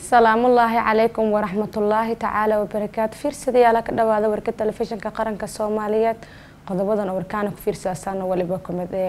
salaamullaahi calaykum waraxmatullaahi tacaala wabarakaatu fiirsadayaala ka dhawaada warka telefishinka qaranka soomaaliyeed qodobadan warkaana ku fiirsaasaana waliba kumid ee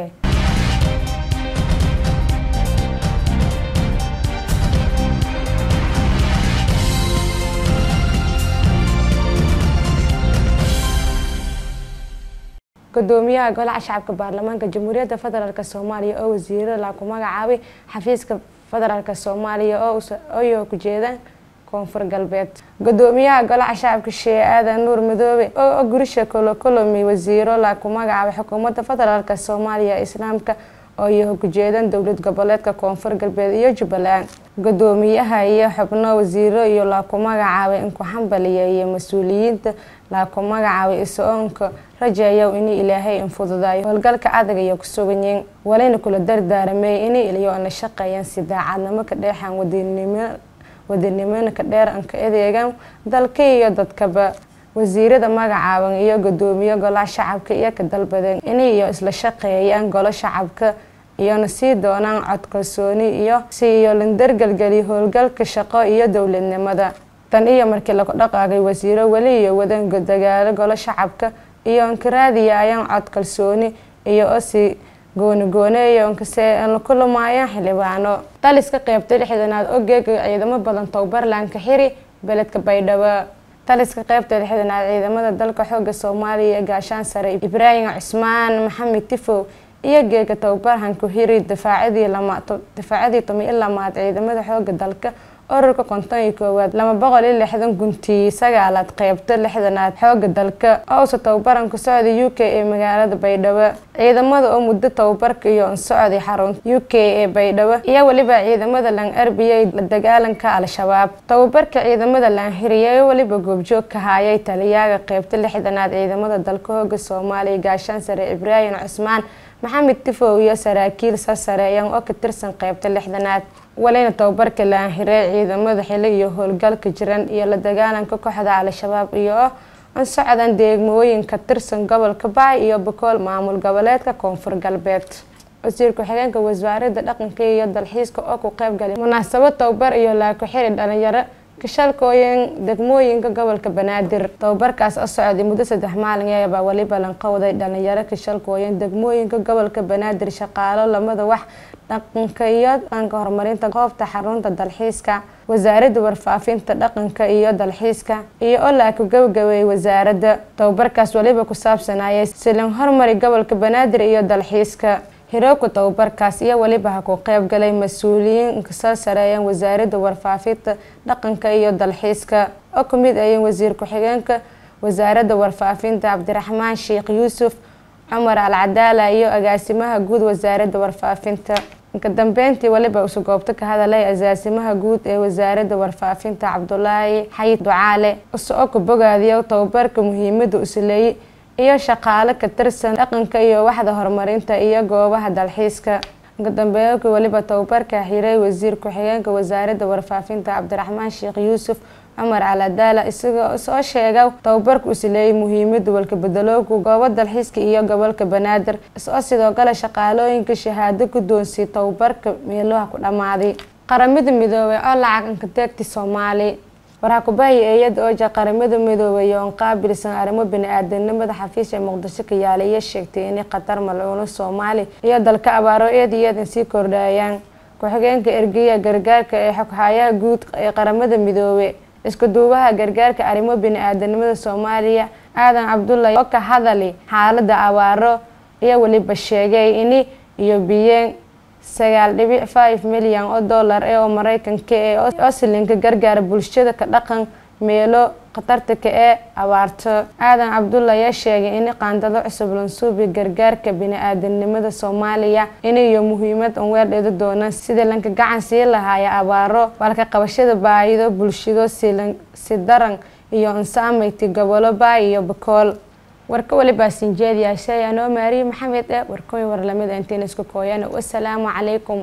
gudoomiyaha golaha shacabka baarlamaanka jamhuuriyadda federaalk soomaaliya oo wasiirada laa ku magacaabay xafiiska federaalk soomaaliya ooyo ku jeedaan koonfur galbeed gudoomiyaha golaha shacabka shee aadan nuur madoobe oo gurisha kolokolomi wasiiro laa ku magacaabay xukuumadda federaalk soomaaliya islaamka ooyo ku jeedaan dowlad goboleedka koonfur galbeed iyo jubbaland gudoomiyaha iyo xubno wasiiro iyo laa ku magacaabay inku xambaliya iyo mas-uuliyiinta laa ku magacaabay isoonka rajayow ini ilaahay infududaayo howlgalka adag iyo kusuganyiin walayna kula dardaaramay ini iliyo la shaqeeyaan si daacadnimo ka dheexaan wadinimo wadinimona ka dheer an ka adeegaan dalka iyo dadkaba wasiirada magacaaban iyo gudoomiye golaha shacabka iyo ka dalbadeen inay iyo isla shaqeeyaan golo shacabka iyona sii doonaan cod kalsooni iyo si iyo landargelgeliyo howlgalka shaqo iyo dowladnimada tan iyo markii lagu dhaqaaqay wasiiro weli iyo wadan dagaalo golo shacabka iyo ankaraadiyayaan cod kalsooni iyo osi goonigooneeyo nkase la kulamaayaan xildhibaano taliska qeybta lixdanaad ogeega ciidamo badan towbarlandka xiri beledka baydhabo taliska qeybta lixdanaad ciidamada dalka xooga soomaaliya gaashaan sare ibraahim cusmaan maxamed tifow iyo geega towbarhan ku hiri difaacadii difaacadii tomi i lamaad ciidamada xooga dalka ururka konton iyo koowaad lama boqol iyo lixdan guntii sagaalaad qeybta lixdanaad xooga dalka owsa tababaran ku socday u k ee magaalada baydhabo ciidamada oo muddo tababarka iyo socday xarunta u k ee baydhabo iyo weliba ciidamada lan arbiyay la dagaalanka al-shabaab tababarka ciidamada lan hiriyay weliba goobjoog ka haayay taliyaaga qeybta lixdanaad ciidamada dalka hooga soomaaliya gaashaan sare ibraahim cusmaan maxamed tifow iyo saraakiil sasareeyan oo ka tirsan qeybta lixdanaad walina tababarka laanhirey ciidamada xili iyo howlgalka jiran iyo la dagaalanka kooxda al-shabaab iyo an socdan deegmooyin ka tirsan gobolka baay iyo bakool maamul goboleedka koonfur galbeed wasiir ku-xigeenka wasaaradda dhaqanka iyo dalxiiska oo ku qeybgalay munaasabad tababar iyo laaku xiri dhalinyaro kashalkooyin degmooyinka gobolka banaadir tababarkaas oo socday muddo saddex maalin eebaa weliba lanqowday dhalinyaro kashalkooyin degmooyinka gobolka banaadir shaqaalo lamada wax dhaqanka iyo dhaqanka horumarinta goobta xarunta dalxiiska wasaaradda warfaafinta dhaqanka iyo dalxiiska iyo oo laa ku gabagabeeyay wasaaradda tababarkaas weliba ku saabsanayay silan hormari gobolka banaadir iyo dalxiiska hirooka tababarkaas iyo weliba ha ku qeyb galay mas-uuliyiin kasoo sareeyeen wasaaradda warfaafinta dhaqanka iyo dalxiiska oo ka mid ayeen wasiir ku-xigeenka wasaaradda warfaafinta cabdiraxmaan sheekh yuusuf cumar al cadaala iyo agaasimaha guud wasaaradda warfaafinta inka dambeyntii weliba isu goobto ka hadalay agaasimaha guud ee wasaaradda warfaafinta cabdulaahi xayid ducaale isoo ku bogaadiyo tababarka muhiimada usuleeyey iyo shaqaale ka tirsan dhaqanka iyo waxda horumarinta iyo goobaha dalxiiska inka dambeeyka weliba tababarka xiray wasiir ku-xigeenka wasaaradda warfaafinta cabdiraxmaan sheekh yuusuf cumar caladaala isagoo soo sheega tababarka usileeyay muhiimada walka bedelooga goobo dalxiiska iyo gobolka banaadir isoo sidoo kale shaqaalooyinka shahaado guddoonsiyay tababarka meeloha ku dhammaaday qaramada midoobay oo lacag ankadeegti soomaali waraa kubahiya eeyada ooja qaramada midoobay oon qaabilsan arrimo bani-aadanimada xafiis ee muqdisho ka yaala iyo sheegtay inay khatar malcuuno soomaali iyo dalka abaaro eed iyadan sii kordhayaan ku-xigeenka ergeya gargaarka ee xoghayaha guud ee qaramada midoobe isku duubaha gargaarka arrimo bani-aadanimada soomaaliya aadan cabdulla oo ka hadali xaalada abaaro iyo weliba sheegay ini iyo biyeen sagaal dhibic five milyan oo dollar ee oo mareykanka ee oslinka gargaara bulshada ka dhaqan meelo khatartaka ee abaarto aadan cabdulla ayaa sheegay in qaandado cusub lansuubi gargaarka bini-aadanimada soomaaliya inayo muhiimad an weerdheeda doonaan sida lanka gacan sii lahaaya abaaro walka qabashada baahido bulshado si daran iyo ansaameyti gobolo baay iyo bakool warka walibaa sinjeediyaashay anoo maariye maxamed e warkooy warlamida intayn isku kooyana wasalaamu calaykum